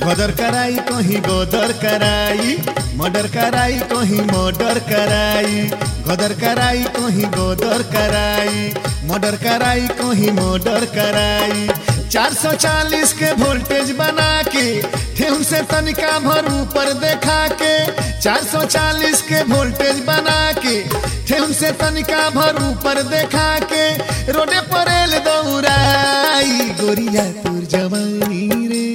गदर कराई कहीं गदर कराई मर्डर कराई कहीं मर्डर कराई गदर कराई कहीं गदर कराई मर्डर कराई कहीं मर्डर कराई 440 के वोल्टेज बना के ठेहुन से तनिका भर ऊपर देखा के 440 के वोल्टेज बना के ठेहुन से तनिका भर ऊपर देखा के रोडे पर एल दौड़ाई गोरिया तुर जवानी रे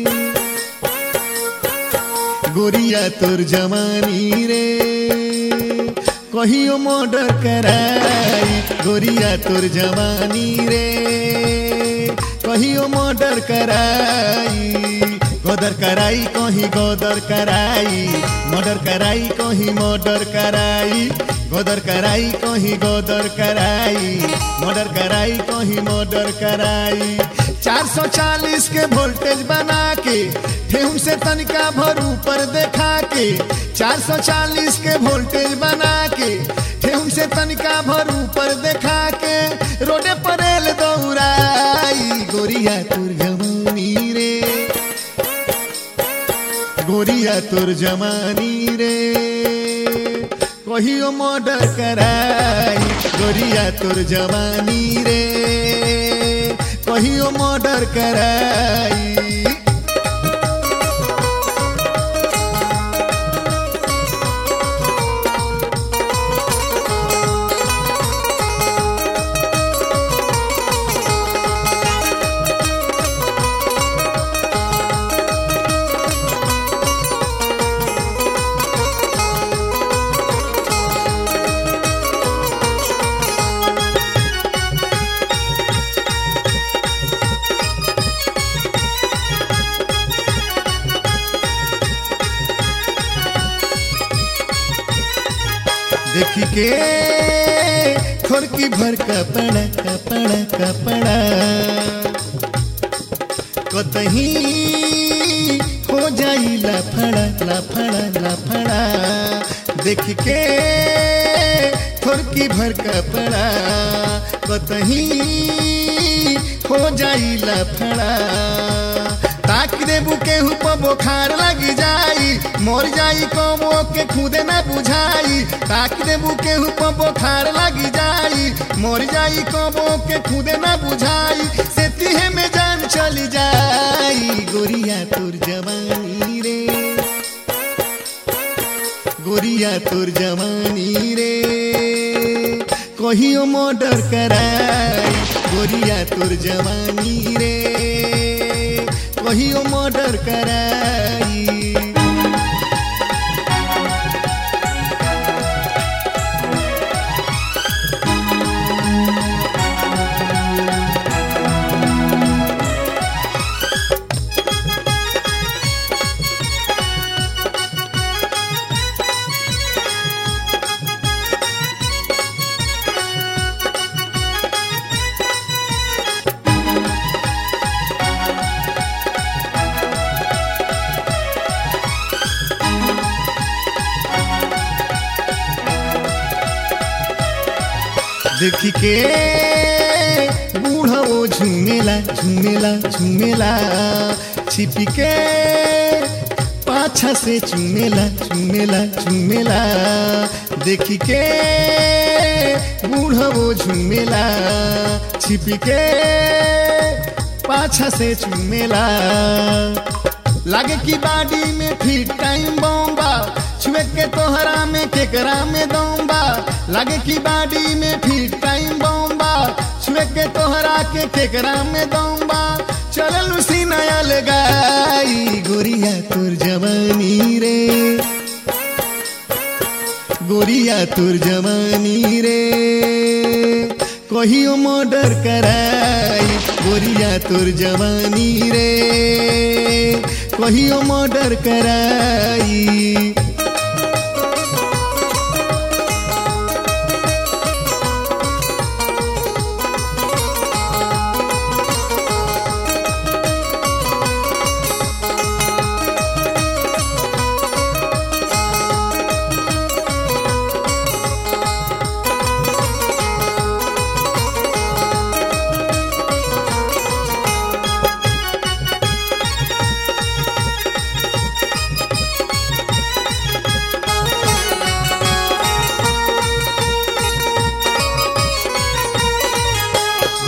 गोरिया तोर जवानी रे कहियो मर्डर कराई गोरिया तोर जवानी रे कहियो मर्डर कराई गदर कराई कहीं गदर कराई मर्डर कराई कहीं मर्डर कराई गदर कराई कहीं गदर कराई मर्डर कराई कहीं मर्डर कराई 440 के वोल्टेज बना के ठेहुन से तनिका भर ऊपर देखा के 440 के वोल्टेज बना के ठेहुन से तनिका भर ऊपर देखा के रोडे पर एल दौड़ाई गोरिया तुर जमानी रे गोरिया तुर जमानी रे कहियो मर्डर कराई गोरिया तुर जवानी रे कहियो मर्डर कराई देखी के खोरकी भर कपड़ा कपड़ा कपड़ा कतही हो जाई लफड़ा लफड़ा लफड़ा देख के खोरकी भर कपड़ा कतही हो जाई लफड़ा ताक देबू केहू पर बोखार लगी जाई मर जाई कमो के खुदे न बुझाई ताक देबू केहू पर बोखार लगी जाई मर जाई कमो के खुदे न बुझाई से तिहे में जान चली जाई गोरिया तुर जवानी रे गोरिया तुर जवानी रे कहियो मर्डर कराई गोरिया तुर जवानी रे कहियो मर्डर कराई देखी के बूढ़ा वो झूमेला झूमेला झूमेला छिपी के पाछा से चूमेला चूमेला चूमेला देखी के बूढ़ा वो झूमेला छिपी के पाछा से चूमेला लागे की बाडी में फिट टाइम बॉम्बा छुए के तोहरा में केकरा में दौबा लागे की बाडी में फिट टाइम बॉम्बा छुए के तोहरा के केकरा में दौबा चल उसी नया लगाई गोरिया तुर जवानी रे गोरिया तुर जवानी रे कहियो मर्डर कराई गोरिया तुर जवानी रे कहियो मर्डर कराई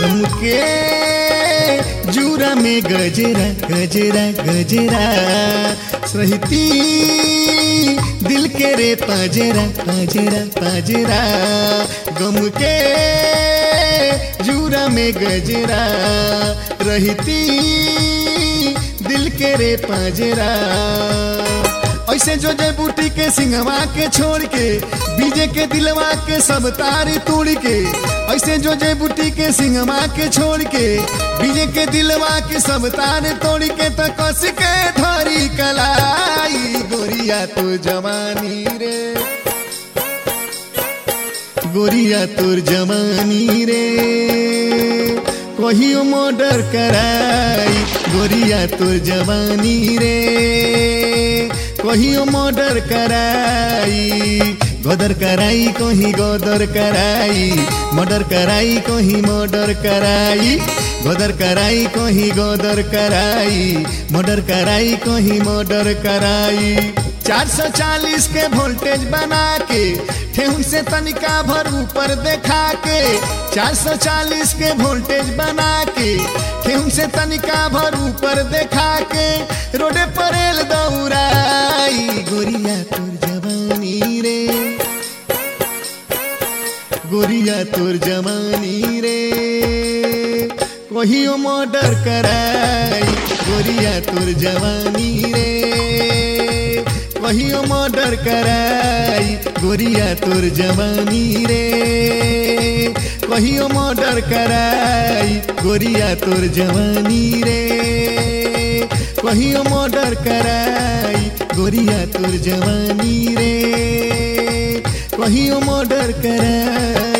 गम के जूरा में गजरा गजरा गजरा सहती दिल के रे पाजरा पाजरा पाजरा गम के जूरा में गजरा रहती दिल के रे पाजरा ऐसे जो जय बूटी के सिंहवा के छोड़ के बीजे के दिलवा के सब तारी तोड़ के ऐसे जो जय बूटी के सिंहवा के छोड़ के बीजे के दिलवा के सब तार तोड़ के तो कस के धरी कलाई गोरिया तो जवानी रे गोरिया तोर जवानी रे कहियो मर्डर कराई गोरिया तोर जवानी रे कहियो मर्डर कराई गदर कराई कहीं गदर कराई मर्डर कराई कहीं मर्डर कराई गदर कराई कहीं गदर कराई मर्डर कराई कहीं मर्डर कराई 440 के वोल्टेज बना के ठेहुन से तनिका भर ऊपर देखा के 440 के वोल्टेज बना के ठेहुन से तनिका भर ऊपर देखा के रोडे पर एल दौड़ाई गोरिया तोर जवानी रे गोरिया तोर जवानी रे कहियो मर्डर कराई गोरिया तोर जवानी रे कहियो मर्डर कराई गोरिया तोर जवानी रे कहियो मर्डर कराई गोरिया तोर जवानी रे कहियो मर्डर कराई गोरिया तोर जवानी रे कहियो मर्डर कराई